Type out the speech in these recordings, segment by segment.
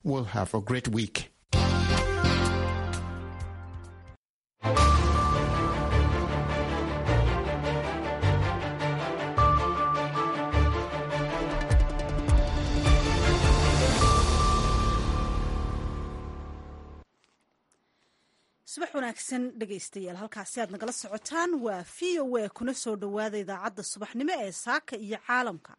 will have a great week. subax wanaagsan dhegaystayaal halkaasi aad nagala socotaan waa v o a kuna soo dhowaada idaacadda subaxnimo ee saaka iyo caalamka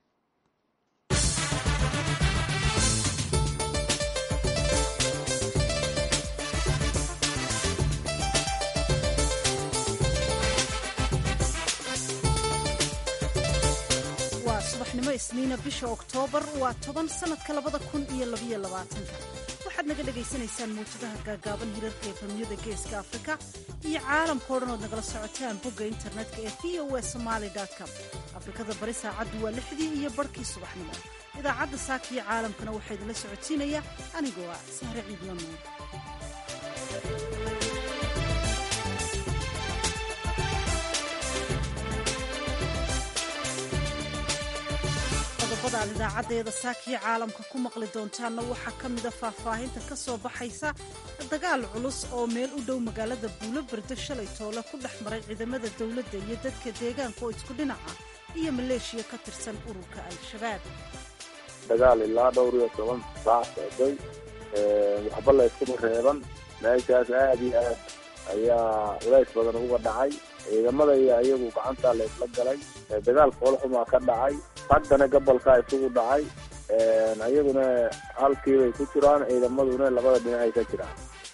waa subaxnimo isniina bisha oktoobar waa toban sanadka labada kun iyo labaiyo labaatanka waxaad naga dhagaysanaysaan mawjadaha gaagaaban hirarka efamyada geeska afrika iyo caalamkao dhan ood nagala socotaan bogga internetka ee v o a somaali com afrikada bari saacaddu waa lixdii iyo barhkii subaxnimo idaacadda saaka iyo caalamkana waxaa idinla socotiinaya anigoo ah sahre ciidlamuud qodobada aad idaacaddeeda saakiyo caalamka ku maqli doontaanna waxaa ka mida faahfaahinta ka soo baxaysa dagaal culus oo meel u dhow magaalada buulo berdo shalay toole ku dhex maray ciidamada dowladda iyo dadka deegaanka oo isku dhinaca iyo maleeshiya ka tirsan ururka al-shabaab dagaal ilaa dhowr iyo toban saac socday waxba la yskuma reeban meeshaas aada iyo aad ayaa culays badan uga dhacay ciidamada iyo ayagu gacantaa la isla galay dagaal foolxumaa ka dhacay haddana gobolkaa isugu dhacay ayaguna halkiibay ku jiraan ciidamaduna labada dhinacay ka jiraan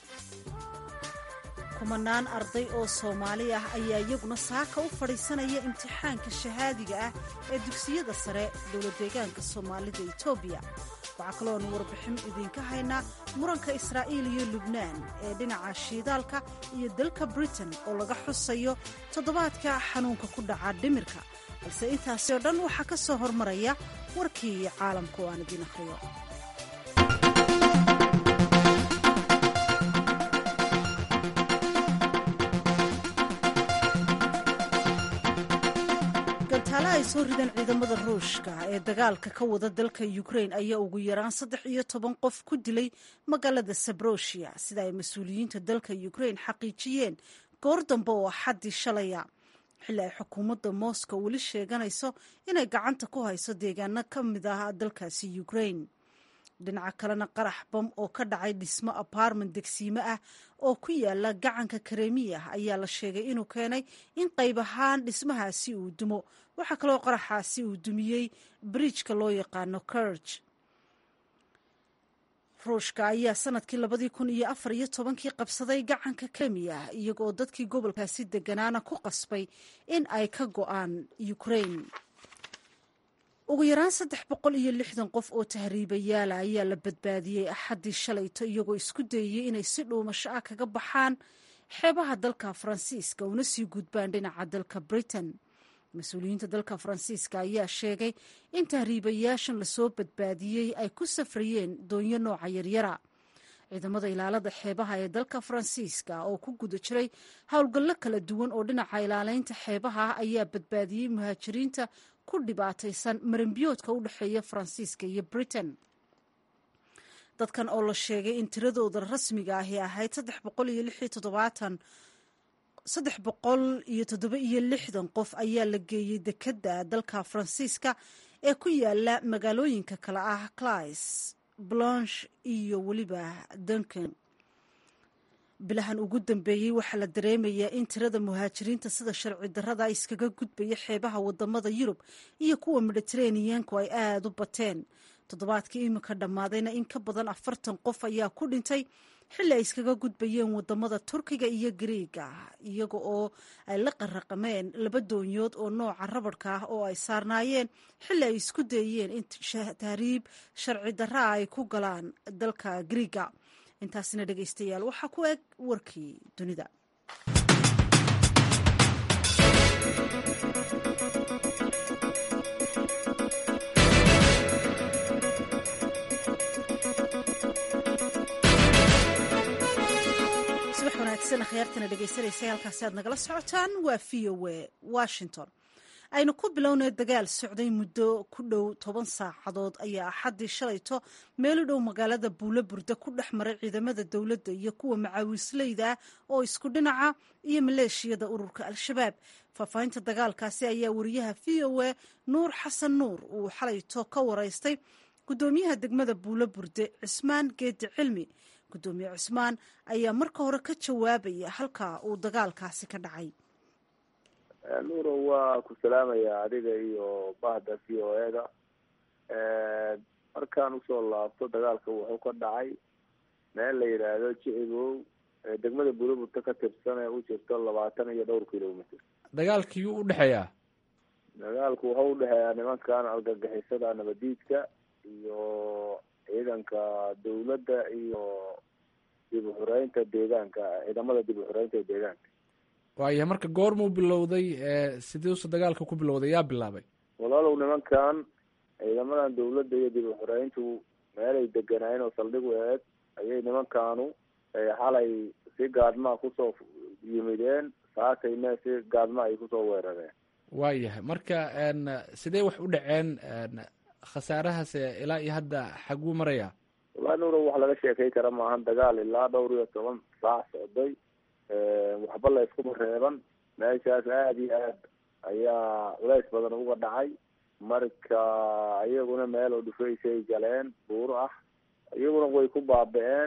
kumanaan arday oo soomaali ah ayaa iyaguna saaka u fadhiisanaya imtixaanka shahaadiga ah ee dugsiyada sare dowlad deegaanka soomaalida etoobiya waxaa kaloonu warbixin idinka haynaa muranka israa'iil iyo lubnaan ee dhinaca shiidaalka iyo dalka britain oo laga xusayo toddobaadka xanuunka ku dhaca dhimirka balse intaasi oo dhan waxaa ka soo hormaraya warkii caalamka oo aan idiin akhriyo gantaale ay soo rideen ciidamada ruushka ee dagaalka ka wada dalka ukrain ayaa ugu yaraan saddex iyo toban qof ku dilay magaalada sabroshia sida ay mas-uuliyiinta dalka ukrain xaqiijiyeen goor dambe oo axaddii shalaya xilli ay xukuumadda moscow weli sheeganayso inay gacanta ku hayso deegaano ka mid ah dalkaasi ukrain dhinaca kalena qarax bam oo ka dhacay dhismo apartment degsiime ah oo ku yaala gacanka karemiya ayaa la sheegay inuu keenay in qayb ahaan dhismahaasi uu dumo waxaa kaloo qaraxaasi uu dumiyey bridjka loo yaqaano kurj ruushka ayaa sanadkii labadii kun iyo afar iyo tobankii qabsaday gacanka karemiya iyagoo dadkii gobolkaasi deganaana ku qasbay in ay ka go'aan ukrain ugu yaraan saddex boqol iyo lixdan qof oo tahriibayaala ayaa la badbaadiyey axaddii shalayto iyagoo isku dayayey inay si dhuumasho ah kaga baxaan xeebaha dalka faransiiska una sii gudbaan dhinaca dalka britain mas-uuliyiinta dalka faransiiska ayaa sheegay in tahriibayaashan lasoo badbaadiyey ay ku safrayeen doonyo nooca yaryara ciidamada ilaalada xeebaha ee dalka faransiiska oo ku guda jiray howlgallo kala duwan oo dhinaca ilaaleynta xeebaha ah ayaa badbaadiyey muhaajiriinta ku dhibaataysan marinbiyoodka u dhexeeya faransiiska iyo britain dadkan oo la sheegay in tiradooda rasmiga ahi ahayd saddex boqol iyo lix iyo toddobaatan saddex boqol iyo toddoba iyo lixdan qof ayaa la geeyey dekedda dalka faransiiska ee ku yaala magaalooyinka kale ah clais blanche iyo weliba duncan bilahan ugu dambeeyey waxaa la dareemayaa in tirada muhaajiriinta sida sharci darrada iskaga gudbaya xeebaha wadamada yurub iyo kuwa mediteraneanku ay aada u bateen toddobaadkii iminka dhammaadayna in ka badan afartan qof ayaa ku dhintay xilli ay iskaga gudbayeen wadamada turkiga iyo gariiga iyaga oo ay la qaraqameen laba doonyood oo nooca rabadhka ah oo ay saarnaayeen xilli ay isku dayeen in tahriib sharci darra ay ku galaan dalka gariiga intaasina dhegaystayaal waxaa ku eg warkii dunida subax wanaagsan akhyaartana dhegaysanaysa halkaasi aad nagala socotaan waa v o a washington aynu ku bilownay dagaal socday muddo ku dhow toban saacadood ayaa axaddii shalayto meel u dhow magaalada buulo burda ku dhex maray ciidamada dowladda iyo kuwa macaawisleyda ah oo isku dhinaca iyo maleeshiyada ururka al-shabaab faahfaahinta dagaalkaasi ayaa wariyaha v o a nuur xasan nuur uu xalayto ka waraystay guddoomiyaha degmada buulo burde cismaan geedi cilmi guddoomiye cismaan ayaa marka hore ka jawaabaya halka uu dagaalkaasi ka dhacay nuuro waa ku salaamaya adiga iyo bahda v o eda markaan usoo laabto dagaalka wuxuu ka dhacay meel la yidhaahdo jicigow degmada buulaburta ka tirsan ee u jirto labaatan iyo dhowr kilomitr dagaalkii u dhexeeyaa dagaalku wuxuu udhexeeyaa nimankan argagixisada nabadiidka iyo ciidanka dawladda iyo dib uxureynta deegaanka ciidamada dib uxureynta ee deegaanka waaya marka goormuu bilowday sidiisu dagaalka ku bilowday yaa bilaabay walaalow nimankan ciidamadan dawladda iyo dib uxureyntu meelay deganaayeen oo saldhig u aheed ayay nimankaanu xalay si gaadmaa kusoo yimideen saakayna si gaadma ay kusoo weerareen waayahay marka sidee wax u dhaceen khasaarahaas ilaa iyo hadda xaguu maraya wallahi nuuro wax laga sheekay kara maahan dagaal ilaa dhowr iyo toban saac socday waxba la iskuma reeban meeshaas aada iyo aad ayaa culays badan uga dhacay marka iyaguna meel oo dhufaysay galeen buuro ah iyaguna way ku baaba-een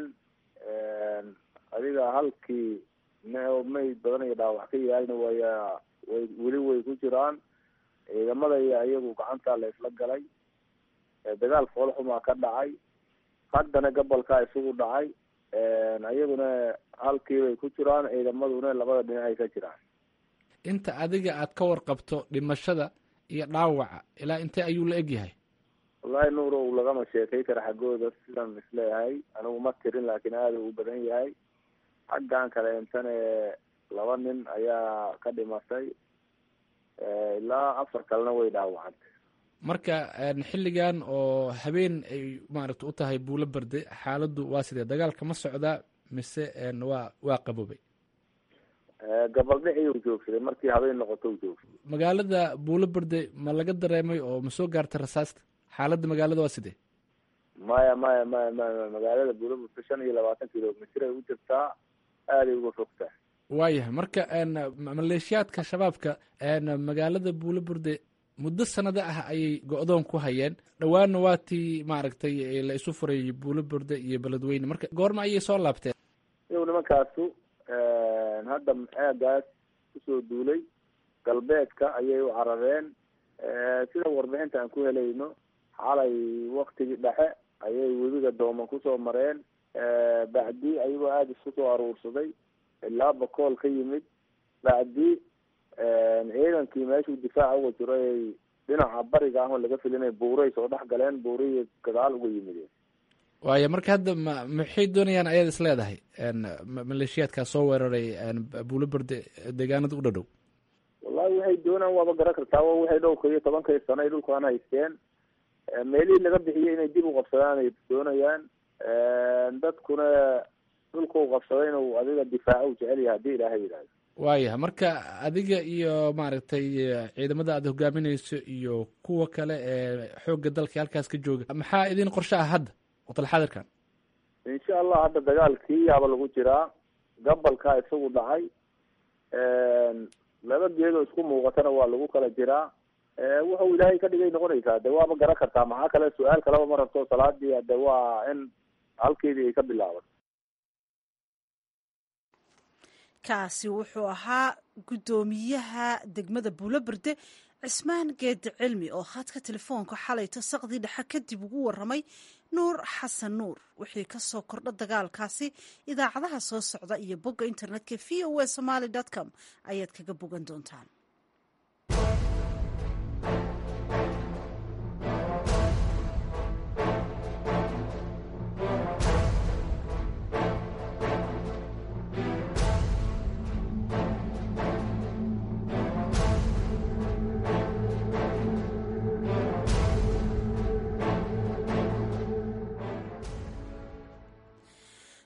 adiga halkii mayd badan iyo dhaawac ka yaalna waya way weli way ku jiraan ciidamada iyo iyagu gacanta la isla galay dagaal foolxumaa ka dhacay haddana gabolkaa isugu dhacay iyaguna halkii bay ku jiraan ciidamaduna labada dhinacay ka jiraan inta adiga aad ka warqabto dhimashada iyo dhaawaca ilaa intee ayuu la egyahay wallahi nuuro u lagama sheekay kara xaggooda sidan isleeyahay anigu ma tirin laakiin aada u badan yahay xaggan kale intane laba nin ayaa ka dhimatay ilaa afar kalena way dhaawacantay marka xilligan oo habeen ay maaragta u tahay buulo berde xaaladdu waa sidee dagaalka ma socdaa mise waa waa qaboobay gabaldhicii u joogsaday markii habeen noqoto u joogsaday magaalada buulo berde ma laga dareemay oo ma soo gaartay rasaasta xaaladda magaalada waa sidee maya maya maya maya magaalada buulo burde shan iyo labaatan kilomitr ay u jirtaa aaday uga fogtaa waayahay marka maleeshiyaadka shabaabka magaalada buulo burde muddo sanado ah ayay go-doon ku hayeen dhowaanna waa tii maaragtay la isu furayay buulo burde iyo beledweyne marka goorma ayay soo laabteen iyagu nimankaasu hadda aagaas kusoo duulay galbeedka ayay u carareen sida warbixinta aan ku helayno xalay waktigii dhexe ayay webiga dooman kusoo mareen bacdi ayagoo aada isku soo aruursaday ilaa bakool ka yimid bacdi ciidankii meeshuu difaaca uga jiro ay dhinaca bariga ah oo laga filinay buuray soo dhex galeen buuriyi gadaal uga yimideen waaya marka hadda ma maxay doonayaan ayaad is leedahay maleeshiyaadkaa soo weeraray buulo berde deegaanada u dhadhow wallahi waxay doonaan waaba garan kartaa wa waxay dhowrka iyo tobankay sano ay dhulkaan haysteen meelihii laga bixiyay inay dib u qabsadaan ay doonayaan dadkuna dhulka u qabsaday inuu adiga difaaco u jecel yahay haddii ilaahay yidhahdo waayahay marka adiga iyo maaragtay ciidamada aad hogaaminayso iyo kuwa kale ee xoogga dalka halkaas ka jooga maxaa idin qorshe ah hadda watalxadirkan insha allah hadda dagaalkii yaaba lagu jiraa gabalkaa isagu dhacay laba geedoo isku muuqatana waa lagu kala jiraa wuxuu ilaahay ka dhigay noqonaysaa de waaba garan kartaa maxaa kale su-aal kaleba ma rabto salaadii de waa in halkeedii ay ka bilaabato kaasi wuxuu ahaa guddoomiyaha degmada buulo berde cismaan geedi cilmi oo khadka telefoonka xalayto saqdii dhexe kadib ugu waramay nuur xasan nuur wixii ka soo kordha dagaalkaasi idaacadaha soo socda iyo bogga internetka v o a somaly com ayaad kaga bogan doontaan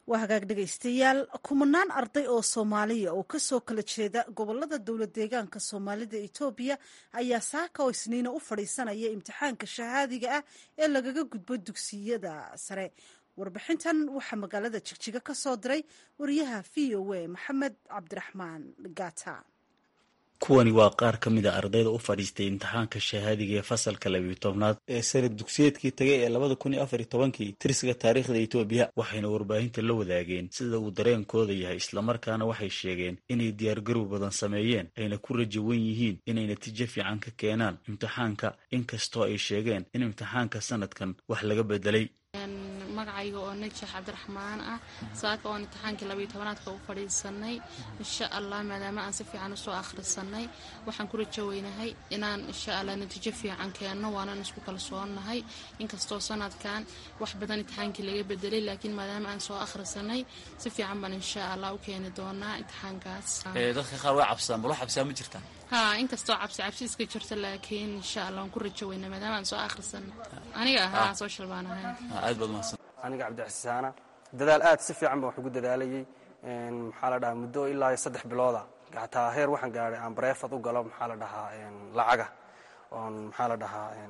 waa hagaag dhegaystayaal kumanaan arday oo soomaaliya oo kasoo kala jeeda gobolada dowlad deegaanka soomaalida etoobiya ayaa saaka oo isniina u fadhiisanaya imtixaanka shahaadiga ah ee lagaga gudbo dugsiyada sare warbixintan waxaa magaalada jigjiga ka soo diray wariyaha v o a maxamed cabdiraxmaan gata kuwani waa qaar ka mid a ardayda u fadhiistay imtixaanka shahaadiga ee fasalka labiyo tobnaad ee sanad dugsiyeedkii tagay ee labada kun iyo afar iyo tobankii tirsiga taariikhda etoobiya waxayna warbaahinta la wadaageen sida uu dareenkooda yahay islamarkaana waxay sheegeen inay diyaargarow badan sameeyeen ayna ku rajo wen yihiin inay natiijo fiican ka keenaan imtixaanka inkastoo ay sheegeen in imtixaanka sanadkan wax laga bedelay magacayga oo najax cabdiraxmaan ah saaka oon imtixaankii labayo tobanaadka u fadhiisanay insha allah maadaama aan si fiican usoo akhrisanay waxaan ku rajo weynahay inaan insha allah natiijo fiican keenno waanaan isku kalsoonahay inkastoo sanadkan wax badan imtixaankii laga bedelay laakiin maadaama aan soo akhrisanay si fiican baan insha allah u keeni doonaa imtixaankaas dadka qaar way cabsadaan bal wax cabsaa ma jirtaa ha inkastoo cabsi cabsi iska jirto laakiin insha allah waan ku rajo weynaa maadaama aan soo akhrisanay aniga ahaa social baan ahay aad baad mahadsan aniga cabdixasaana dadaal aad si fiican baan wax ugu dadaalayay maxaa la dhahaa muddo ilaa saddex bilooda xataa heer waxaan gaadhay aan bareefad u galo maxaa la dhahaa lacaga oon maxaa la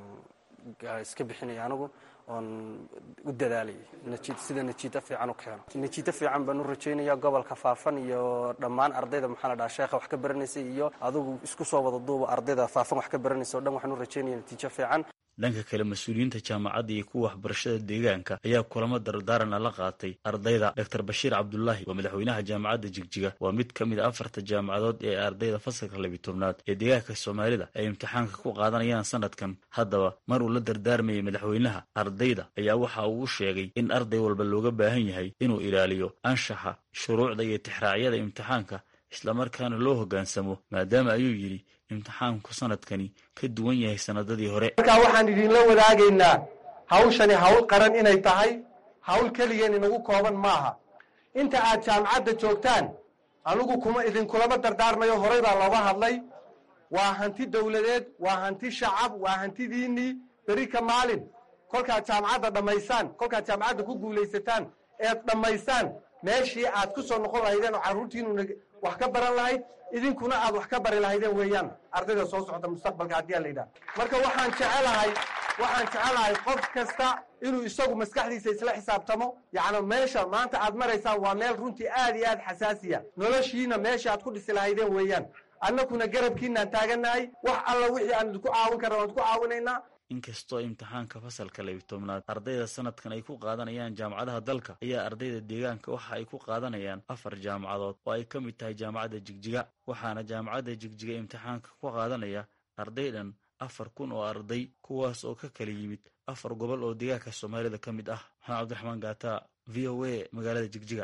dhahaa iska bixinaya anigu oon u dadaalayay sida najiito fiican u keeno najiito fiican baan u rajaynaya gobolka faafan iyo dhammaan ardayda maxaa la dhahaa sheekha wax ka baranaysay iyo adigu isku soo wada duuba ardayda faafan wax ka baranaysa o dhan waxaan u rajaynaya natiijo fiican dhanka kale mas-uuliyiinta jaamacadda iyo kuwa waxbarashada deegaanka ayaa kulamo dardaarana la qaatay ardayda doctor bashiir cabdulaahi waa madaxweynaha jaamacadda jigjiga waa mid ka mid a afarta jaamacadood ee ardayda fasalka labiy tobnaad ee deegaanka soomaalida ay imtixaanka ku qaadanayaan sanadkan haddaba mar uu la dardaarmayay madaxweynaha ardayda ayaa waxa uu sheegay in arday walba looga baahan yahay inuu ilaaliyo anshaxa shuruucda iyo tixraacyada imtixaanka islamarkaana loo hoggaansamo maadaama ayuu yidhi imtixaanku sanadkani ka duwan yahay sanadadii hore markaa waxaan idinla wadaagaynaa hawshani hawl qaran inay tahay hawl keligeen inagu kooban maaha inta aad jaamacadda joogtaan anigu kuma idinkulama dardaarmayo horay baa looga hadlay waa hanti dowladeed waa hanti shacab waa hantidiinnii beri ka maalin kolkaad jaamacadda dhammaysaan kolkaad jaamacadda ku guulaysataan eed dhammaysaan meeshii aad ku soo noqon lahaydeen oo carruurtiinuna wax ka baran lahayd idinkuna aad wax ka bari lahaydeen weeyaan ardayda soo socda mustaqbalka haddii aan la yidhaha marka waxaan jecelahay waxaan jecelahay qof kasta inuu isagu maskaxdiisa isla xisaabtamo yacni meesha maanta aad maraysaan waa meel runtii aad iyo aad xasaasiya noloshiina meesha aad ku dhisi lahaydeen weeyaan annakuna garabkiinaan taagannahay wax alla wixii aan idinku caawin karna waan idinku caawinaynaa inkastoo imtixaanka fasalka labiy tobnaad ardayda sanadkan ay ku qaadanayaan jaamacadaha dalka ayaa ardayda deegaanka waxa ay ku qaadanayaan afar jaamacadood oo ay ka mid tahay jaamacadda jigjiga waxaana jaamacadda jigjiga imtixaanka ku qaadanaya arday dhan afar kun oo arday kuwaas oo ka kala yimid afar gobol oo deegaanka soomaalida ka mid ah maxamed cabdiraxmaan gaata v o a magaalada jigjiga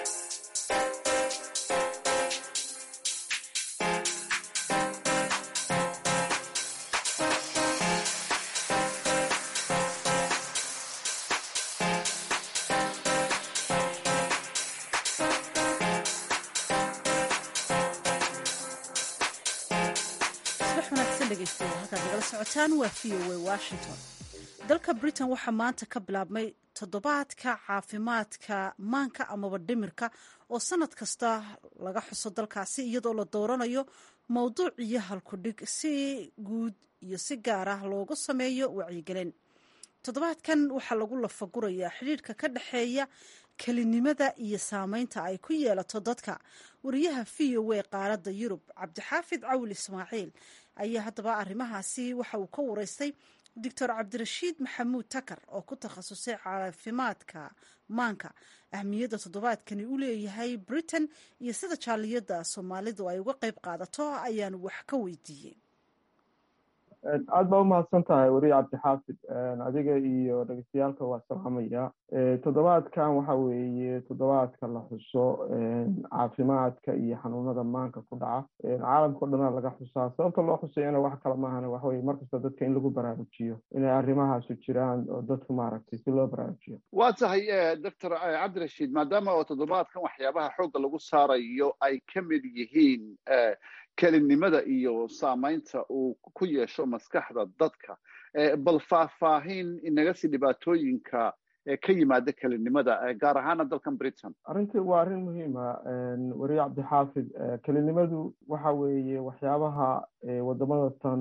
dalka britain waxaa maanta ka bilaabmay toddobaadka caafimaadka maanka amaba dhimirka oo sanad kasta laga xuso dalkaasi iyadoo la dooranayo mowduuc iyo halkudhig si guud iyo si gaar ah loogu sameeyo wacyigelin toddobaadkan waxaa lagu lafagurayaa xidhiidhka ka dhexeeya kelinimada iyo saameynta ay ku yeelato dadka wariyaha v o a qaaradda yurub cabdixaafid cawil ismaaciil ayaa haddaba arrimahaasi waxa uu ka wareystay doctor cabdirashiid maxamuud takar oo ku takhasusay caafimaadka maanka ahmiyadda toddobaadkani u leeyahay britain iyo sida jaaliyadda soomaalidu ay uga qayb qaadato ayaanu wax ka weydiiyey aad baa umahadsan tahay weriye cabdixaafid adiga iyo dhegeystayaaalka waa salaamaya toddobaadkan waxa weeye toddobaadka la xuso caafimaadka iyo xanuunada maanka ku dhaca caalamka o dhana laga xusaa sababta loo xusayana wax kale maahana waxaweye markasta dadka in lagu baraarujiyo inay arrimahaasu jiraan oo dadku maaragtay si loo baraarujiyo waa tahay doctor cabdirashiid maadaama oo toddobaadkan waxyaabaha xoogga lagu saarayo ay ka mid yihiin kelinimada iyo saamaynta uu ku yeesho maskaxda dadka bal faahfaahin inaga si dhibaatooyinka ka yimaada kelinimada gaar ahaana dalkan britain arrintii waa arrin muhiima weriye cabdixaafid kelinimadu waxa weeye waxyaabaha wadamada tan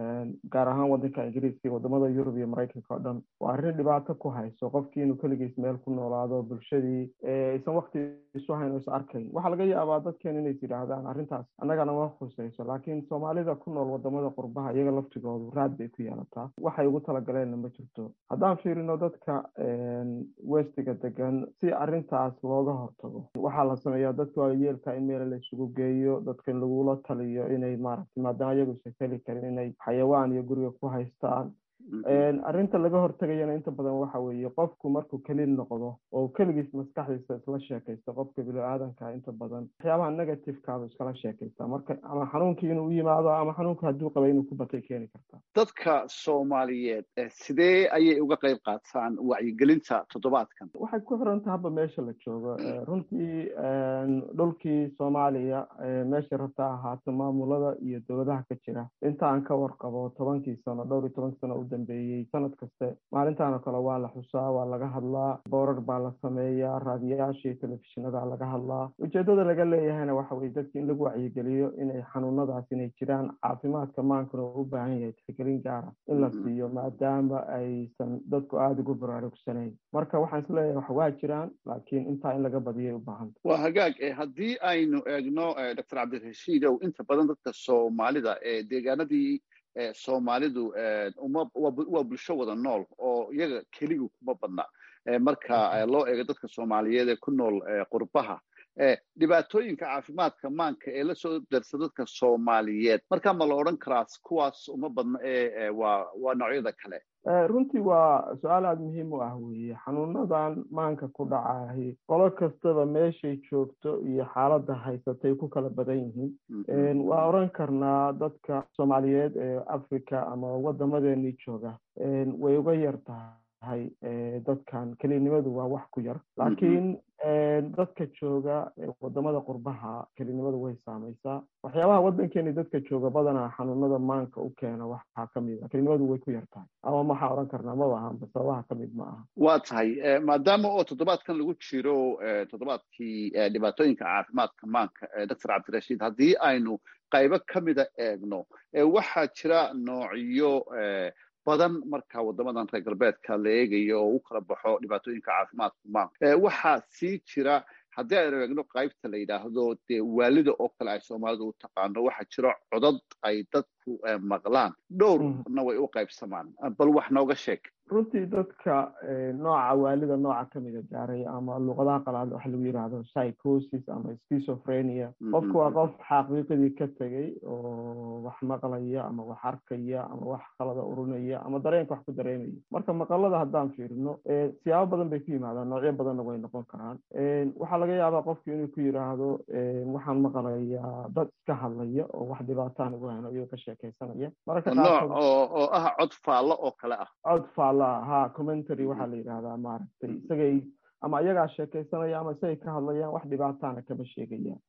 gaar ahaan wadanka ingiriiska iyo wadamada yurub iyo maraykanka oo dhan waa arrin dhibaato ku hayso qofkii inuu keligiis meel ku noolaado bulshadii aysan wakti isu hayn o is arkayn waxaa laga yaabaa dadkeen inays yidhaahdaan arrintaas annagana ma khusayso laakiin soomaalida ku nool wadamada qurbaha iyaga laftigoodu raad bay ku yeelataa waxay ugu talagaleenna ma jirto haddaan fiirino dadka westiga degan si arrintaas looga hortago waxaa la sameeyaa dadka waayeelka in meel la isugu geeyo dadka in lagula taliyo inay maaragtay maadaama iyagu isan heli karin inay xayawaan iyo guriga ku haystaan arrinta laga hortegayana inta badan waxa weeye qofku markuu keli noqdo oo keligiis maskaxdiisa isla sheekaysta qofka bini-aadanka inta badan waxyaabaha negativekaaba iskala sheekaysta marka ama xanuunkii inuu u yimaado ama xanuunka hadduu qabay inuu ku batay keeni karta dadka soomaaliyeed sidee ayay uga qayb qaataan wacyigelinta toddobaadkan waxay ku xiran tahaba meesha la joogo runtii dhulkii soomaaliya meeshay rabta ahaato maamulada iyo dowladaha ka jira inta aan ka warqabo tobankii sano dhowr iyo toban sano dambeeyey sanad kaste maalintan oo kale waa la xusaa waa laga hadlaa boorar baa la sameeyaa raadiyayaasha iyo telefishinada laga hadlaa ujeedada laga leeyahayna waxa weye dadki in lagu wacyigeliyo inay xanuunadaas inay jiraan caafimaadka maankuna u baahan yahay tixgelin gaara in la siiyo maadaama aysan dadku aada ugu baraarugsanayn marka waxaan isleeyahay wax waa jiraan laakiin intaa in laga badiyay u baahanta waa hagaag haddii aynu eegno doctor cabdirashiidow inta badan dadka soomaalida ee deegaanadii soomaalidu uma waa bulsho wada nool oo iyaga keligu kuma badna marka loo eego dadka soomaaliyeed ee ku nool qurbaha dhibaatooyinka caafimaadka maanka ee lasoo darsa dadka soomaaliyeed marka ma la odhan karaa kuwaas uma badna ee waa waa noocyada kale runtii waa su-aal aada muhiim u ah weeye xanuunadan maanka ku dhacahi qolo kastaba meeshay joogto iyo xaaladda haysatay ku kala badan yihiin waa oran karnaa dadka soomaaliyeed ee africa ama wadamadeennii jooga way uga yar tahay dadkan kelinimadu waa wax ku yar laakiin dadka jooga wadamada qurbaha kelinimadu way saamaysaa waxyaabaha waddankeeni dadka jooga badanaa xanuunada maanka u keena waxaa kamid a kelinimadu way ku yar tahay ama maxaa odhan karnaa maba ahanba sababaha kamid ma aha waa tahay maadaama oo toddobaadkan lagu jiro toddobaadkii dhibaatooyinka caafimaadka maanka doctor cabdirashiid haddii aynu qaybo kamida eegno waxaa jira noocyo badan marka wadamadan reer galbeedka la eegayo oo u kala baxo dhibaatooyinka caafimaadka maanka waxaa sii jira haddii aynu eegno qaybta la yidhaahdo dee waalida oo kale ay soomaalidu u taqaano waxaa jiro codad ay dadku maqlaan dhowrna way u qaybsamaan bal wax nooga sheeg runtii dadka nooca waalida nooca kamida gaaray ama luqadaha qalaad waxa lagu yidhaahdo psychosis ama schizophrenia qofku waa qof xaqiiqadii ka tegey oo wax maqlaya ama wax arkaya ama wax qalada urinaya ama dareenka wax ku dareemaya marka maqalada haddaan fiirino siyaabo badan bay ku yimaadaan noocyo badanna way noqon karaan waxaa laga yaabaa qofku inuu ku yidhaahdo waxaan maqlayaa dad iska hadlaya oo wax dhibaataan ugu hano iyagoo ka sheekaysanaya mararka nooc oo ah cod faallo oo kale ah cod faalla ha commentary waxaa la yidhahdaa maaragtay isagay ama iyagaa sheekaysanaya ama isagay ka hadlayaan wax dhibaataana kama sheegayaan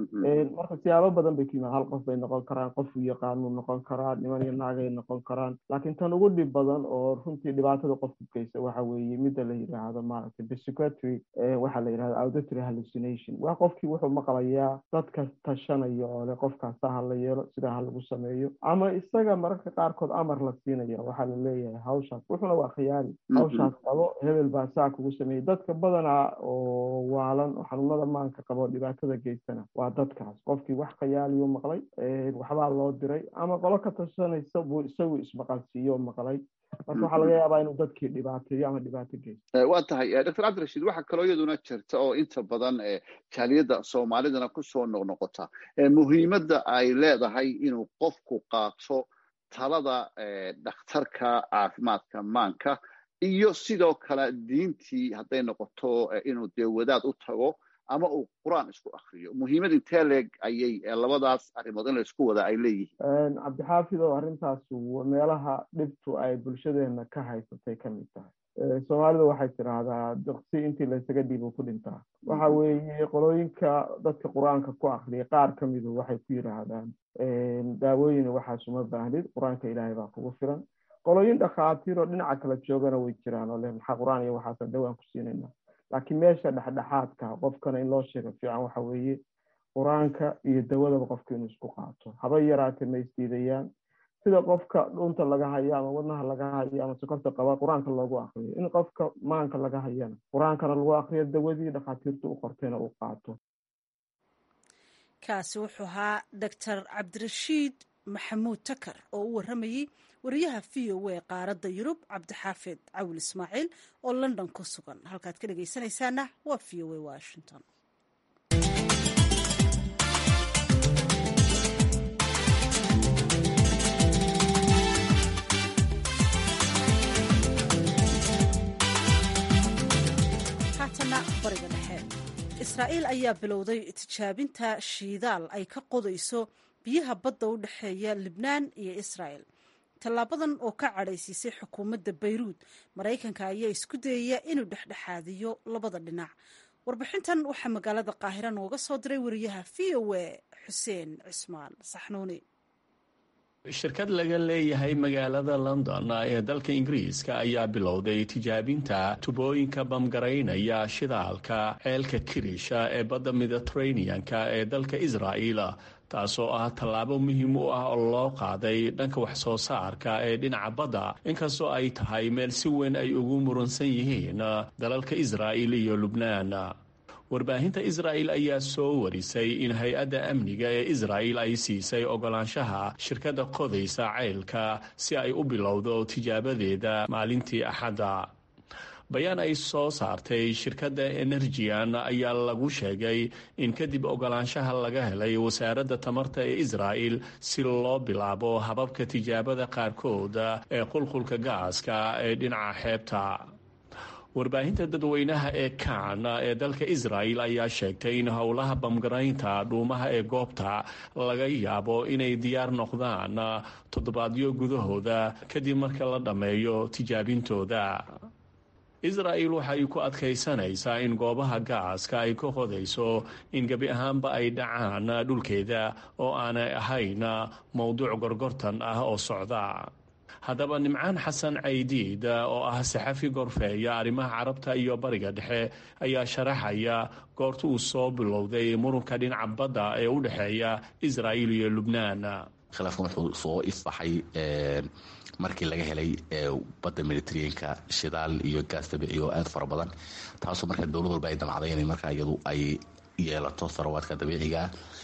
marka siyaabo badan bay ku yimaad hal qof bay noqon karaan qof uu yaqaanuu noqon karaa niman iyo naagay noqon karaan laakiin tan ugu dhib badan oo runtii dhibaatada qofku geysa waxa weeye midda la yidhaahdo maaragtay psychiatry waxaa la yidhahda auditory hallucination waa qofkii wuxuu maqlayaa dadka tashanaya oo le qofkaasa ha la yeelo sidaa ha lagu sameeyo ama isaga mararka qaarkood amar la siinaya waxaa la leeyahay hawshaas wuxuna waa khiyaali hawshaas qabo hebel baa saa kugu sameeyey dadka badanaa oo waalan oo xanuunada maanka qabo dhibaatada geystana waa dadkaas qofkii wax khayaaliyuu maqlay waxbaa loo diray ama qolo ka tashanaysa buu isagu ismaqalsiiyo maqlay marka waxaa laga yaabaa inuu dadkii dhibaateeyo ama dhibaato geysto waa tahay doctor cabdirashiid waxaa kaloo iyaduna jirta oo inta badan jaaliyadda soomaalidana kusoo noqnoqota muhiimadda ay leedahay inuu qofku qaato talada dhakhtarka caafimaadka maanka iyo sidoo kale diintii hadday noqoto inuu dee wadaad u tago ama uu qur-aan isku akriyo muhiimad intee leeg ayay labadaas arrimood in la isku wada ay leeyihiin cabdixaafid oo arrintaas meelaha dhibtu ay bulshadeena ka haysatay ka mid tahay soomaalida waxay tidhaahdaa duqsi intii laysaga dhiibo ku dhintaa waxa weeye qolooyinka dadka qur-aanka ku akriya qaar ka midu waxay ku yidhaahdaan daawooyin waxaas uma baahnid qur-aanka ilaahay baa kugu filan qolooyin dhakhaatiir oo dhinaca kala joogana way jiraan oo leh maxaa qur-aan iyo waxaasan dhawaan ku siinayna laakiin meesha dhexdhexaadka qofkana in loo sheego fiican waxa weeye qur-aanka iyo dawadaba qofka inuu isku qaato haba yaraatee ma isdiidayaan sida qofka dhunta laga hayo ama wadnaha laga hayo ama sokorta qaba qur-aanka loogu akriyo in qofka maanka laga hayana qur-aankana lagu akriyo dawadii dhakhaatiirta u qortayna uu qaato kaasi wuxuu ahaa doctor cabdirashiid maxamuud takar oo u waramayey wariyaha v o a qaaradda yurub cabdixaafid cawil ismaaciil oo london ku sugan halkaad ka dhegaysanaysaana waa v o a washington haatana bariga dhexe israa'iil ayaa bilowday tijaabinta shiidaal ay ka qodayso biyaha badda u dhexeeya libnaan iyo israa'el tallaabadan oo ka cadhaysiisay xukuumadda bayruud maraykanka ayaa isku dayaya inuu dhexdhexaadiyo labada dhinac warbixintan waxaa magaalada qaahira nooga soo diray wariyaha v o a xuseen cismaan saxnuuni shirkad laga leeyahay magaalada london ee dalka ingiriiska ayaa bilowday tijaabinta tubooyinka bamgaraynaya shidaalka ceelka kirisha ee badda mediteraneanka ee dalka israa'il taasoo ah tallaabo muhiim u ah oo loo qaaday dhanka wax soo saarka ee dhinaca badda inkastoo ay tahay meel si weyn ay ugu muransan yihiin dalalka israa'il iyo lubnaan warbaahinta israa'il ayaa soo warisay in hay-adda amniga ee israa'il ay siisay ogolaanshaha shirkadda qodaysa ceylka si ay u bilowdo tijaabadeeda maalintii axadda bayaan ay soo saartay shirkadda enerjian ayaa lagu sheegay in kadib ogolaanshaha laga helay wasaaradda tamarta ee israa'il si loo bilaabo hababka tijaabada qaarkood ee qulqulka gaaska ee dhinaca xeebta warbaahinta dadweynaha ee kan ee dalka israa'il ayaa sheegtay in howlaha bamgaraynta dhuumaha ee goobta laga yaabo inay diyaar noqdaan toddobaadyo gudahooda kadib marka la dhammeeyo tijaabintooda israa'il waxay ku adkaysanaysaa in goobaha gaaska ay ka qodayso in gebi ahaanba ay dhacaan dhulkeeda oo aanay ahayn mowduuc gorgortan ah oo socda haddaba nimcaan xasan caydiid oo ah saxafi gorfeeya arrimaha carabta iyo bariga dhexe ayaa sharaxaya goorta uu soo bilowday murunka dhinaca badda ee u dhexeeya israa'il iyo lubnaan khilaafkan wuxuu soo ifbaxay markii laga helay badda mediteraneanka shidaal iyo gaas dabiici oo aada fara badan taasoo marka dowlad walba ay damacday inay markaa iyadu ay yeelato tharawaadka dabiiciga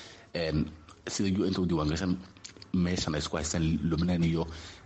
sida u n ta u diiwaangashan meeshan ay isku haystaan lubnaan iyo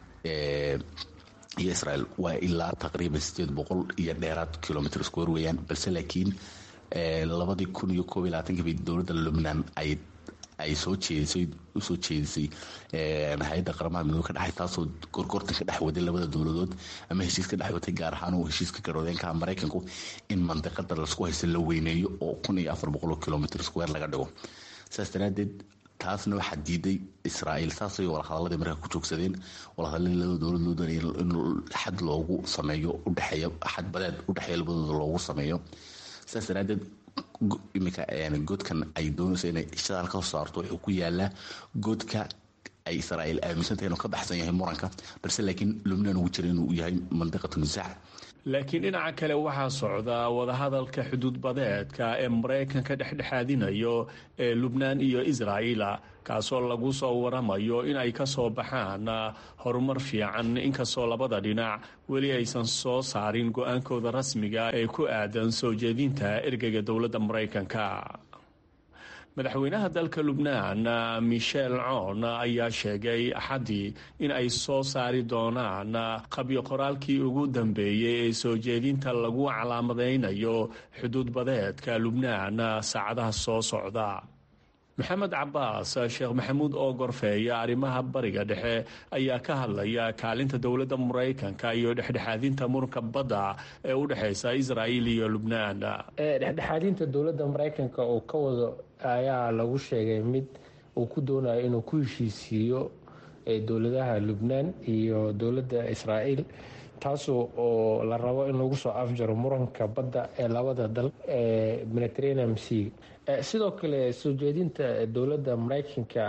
iyo israel waa ilaa taqriiban sideed boqol iyo dheeraad kilomitr square weeyaan balse laakiin labadii kun iyo koob iyo labaatankiiba dowladda lubnaan ay ay soo jeedisay usoo jeedisay hay-adda qaramaha midoobe ka dhexay taasoo gorgortan ka dhex waday labada dowladood ama heshiis ka dhex watay gaar ahaan uu heshiiska garwadeenkaha maraykanku in mandiqada lasku haysto la weyneeyo oo kun iyo afar boqol oo kilomitr square laga dhigo saas daraadeed taasna waxaa diiday israa'iil saasay walahadaladii markaa ku joogsadeen walahadaladii labada dowlad loo doonaya in xad loogu sameeyo udhexeeya xad badeed udhexeeya labadooda loogu sameeyo saas daraadeed iminka godkan ay doonayso inay shadaal ka soo saarto wuxuu ku yaalaa godka ay israa'iil aaminsantahay inuu ka baxsan yahay muranka balse laakiin lubnaan ugu jira inuu yahay mandiqatu nisaac laakiin dhinaca kale waxaa socda wadahadalka xuduud badeedka ee maraykanka dhexdhexaadinayo ee lubnaan iyo israa'iila kaasoo lagu soo waramayo in ay ka soo baxaan horumar fiican inkastoo labada dhinac weli aysan soo saarin go-aankooda rasmiga ee ku aadan soo jeedinta ergeyga dowladda maraykanka madaxweynaha dalka lubnaan michel coon ayaa sheegay axaddii in ay soo saari doonaan qabyo qoraalkii ugu dambeeyey ee soo jeedinta lagu calaamadaynayo xuduud badeedka lubnaan saacadaha soo socda maxamed cabaas sheekh maxamuud oo gorfeeya arrimaha bariga dhexe ayaa ka hadlaya kaalinta dowladda maraykanka iyo dhexdhexaadinta muranka badda ee u dhexeysa israa'iil iyo lubnaan dhexdhexaadinta dowladda maraykanka uu ka wado ayaa lagu sheegay mid uu ku doonayo inuu ku heshiisiiyo dowladaha lubnaan iyo dowladda israa'iil taasoo oo la rabo in lagu soo afjaro muranka badda ee labada dal ee mediterranean sea sidoo kale soo jeedinta dowladda maraykanka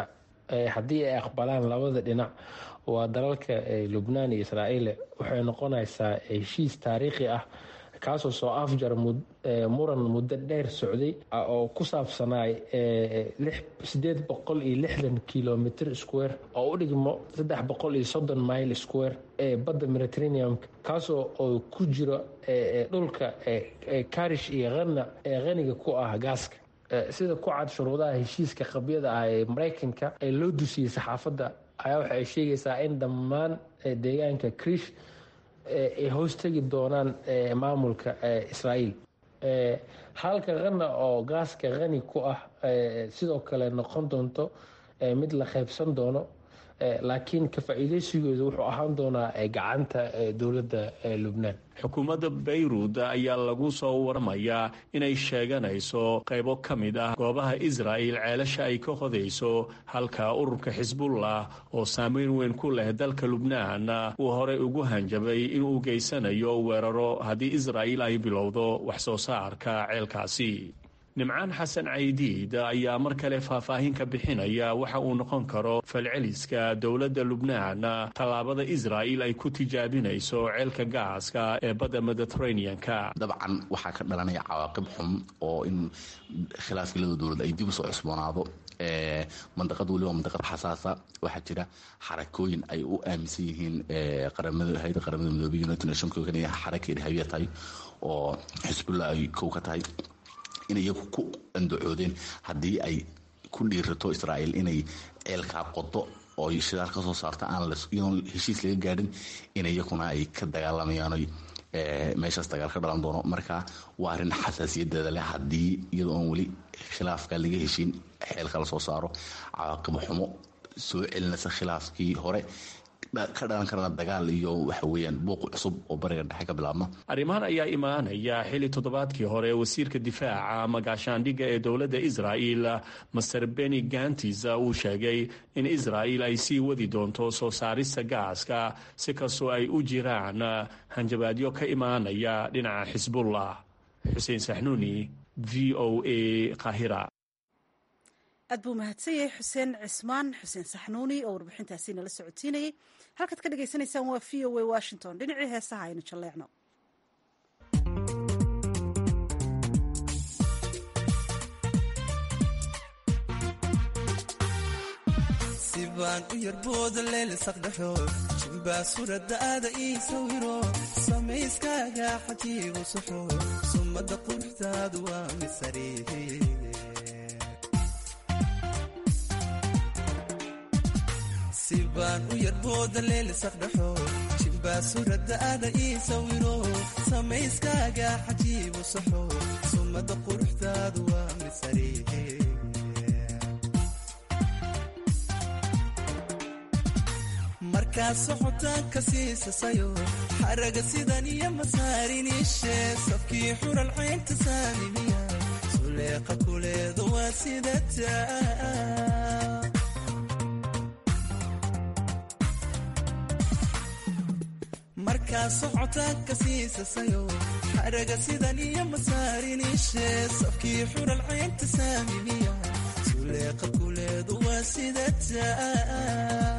haddii ay aqbalaan labada dhinac waa dalalka lubnaan iyo israa'iil waxay noqonaysaa heshiis taariikhi ah kaasoo soo afjar muran muddo dheer socday oo ku saabsanaay sideed boqol iyo lixdan kilomitr square oo u dhigmo saddex boqol iyo soddon mile square ee badda mediterraneum kaasoo oo ku jiro dhulka karish iyo hana ee qaniga ku ah gaaska sida ku cad shuruudaha heshiiska qabyada ah ee maraykanka ee loo dusiyey saxaafadda ayaa waxa ay sheegaysaa in dhammaan deegaanka krish ay hoostegi doonaan maamulka israa'iil halka khana oo gaaska khani ku ah sidoo kale noqon doonto mid la qaybsan doono laakiin ka faa'iidaysigooda wuxuu ahaan doonaa gacanta dowladda lubnaan xukuumadda bayrut ayaa lagu soo warmayaa inay sheeganayso qaybo ka mid ah goobaha israa'il ceelasha ay ka hodayso halka ururka xisbullah oo saameyn weyn ku leh dalka lubnaan uu horey ugu hanjabay inuu geysanayo weeraro haddii israa'iil ay bilowdo wax soo saarka ceelkaasi nimcaan xasan caydiid ayaa mar kale faahfaahin ka bixinaya waxa uu noqon karo falceliska dowladda lubnaan tallaabada israa'il ay ku tijaabinayso ceelka gaaska ee badda mediteraneanka dabcan waxaa ka dhalanaya cawaaqib xun oo in khilaafkii lada dowlad ay dib u soo cusboonaado mandaqad weliba mandaqad xasaasa waxaa jira xarakooyin ay u aaminsan yihiin hay-ada qaramada midoobey united nation xaraka irhaabiya tahay oo xisbullah ay kow ka tahay inay iyagu ku andacoodeen haddii ay ku dhiirato israa'iil inay ceelkaa qodo oo shidaal ka soo saarta aan iyadoon heshiis laga gaadhin in iyakuna ay ka dagaalamayaan meeshaas dagaal ka dhalan doono marka waa arrin xasaasiyadeeda leh haddii iyadoo oon weli khilaafka laga heshin xeelka la soo saaro cawaaqib xumo soo celinaysa khilaafkii hore ka dhalan karana dagaal iyo waxa weeyaan buuq cusub oo bariga dhexe ka bilaabma arrimahan ayaa imaanaya xilli toddobaadkii hore wasiirka difaaca magaashaandhigga ee dowladda israa'il master beni gantis uu sheegay in israa'il ay sii wadi doonto soo saarista gaaska si kastoo ay u jiraan hanjabaadyo ka imaanaya dhinaca xisbullah xuseen saxnuuni v o a qahira aad buu mahadsan yahay xuseen cismaan xuseen saxnuuni oo warbixintaasi nala socotiinayay halkaad ka dhagaysanaysaan waa v o a washington dhinacii heesaha aynu jalleecno sibaan u yarbooda leelisaqdhaxo jimbaa suradaada ii sawiro samayskaaga xajiibu suxo summadda quruxdaadu waa misariihi sibaan u yarbooda leelisaqdhaxo jimbaa suradaada ii sawiro samayskaaga xajiibu suxo summadda quruxdaadu waa misariihi markaad socotaanka siisasayo xaraga sidan iyo masaariniishe safkii xural caynta saamimiya suleeqa kuleedu waa sidataa markaad socotaanka siisasayo xaraga sidan iyo masaariniishe safkii xural caynta saamimiya suleeqa kuleedu waa sidataa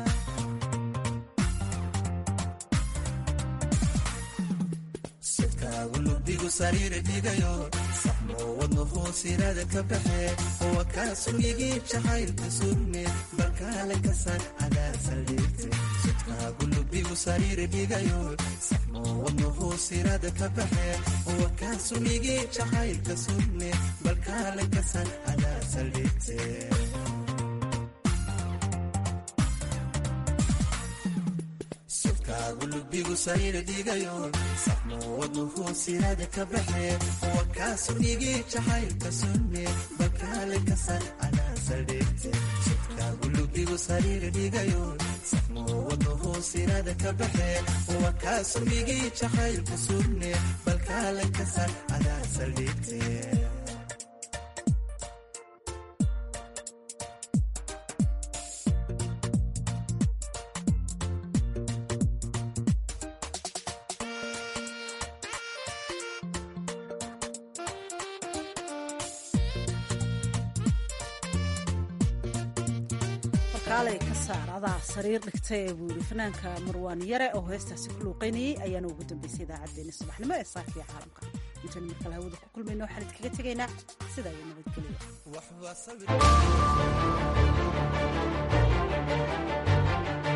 lubigu sariiri dhigayo saxmo wadno hoosiraada ka baxe wa kaa suryigii jacaylka surme balkaale kasaan adaa saldhigte sudkaagu lubigu sariiri dhigayo saxmo wadno hoosiraada ka baxe wa kaa suryigii jacaylka surme balkaale kasaan adaa saldhigte lubigu sariira dhigayo saxmo wadno hoosiraada ka baxe wa kaa suryigii jacaylka surme balkaale kasan adaa saldhigte sudkaagu lubigu sariira dhigayo saxmo wadno hoosiraada ka baxe wa kaa suryigii jacaylka surme balkaale kasan adaa saldhigte kaalay ka saar adaa sariir dhigtay ee buu yidhi fanaanka marwaan yare oo heestaasi ku luuqaynayey ayaana ugu dambaysay idaacaddeenna subaxnimo ee saafiya caalamka intaynu markale hawada ku kulmayno waxaan idkaga tegaynaa sidaa iyo nabadgelya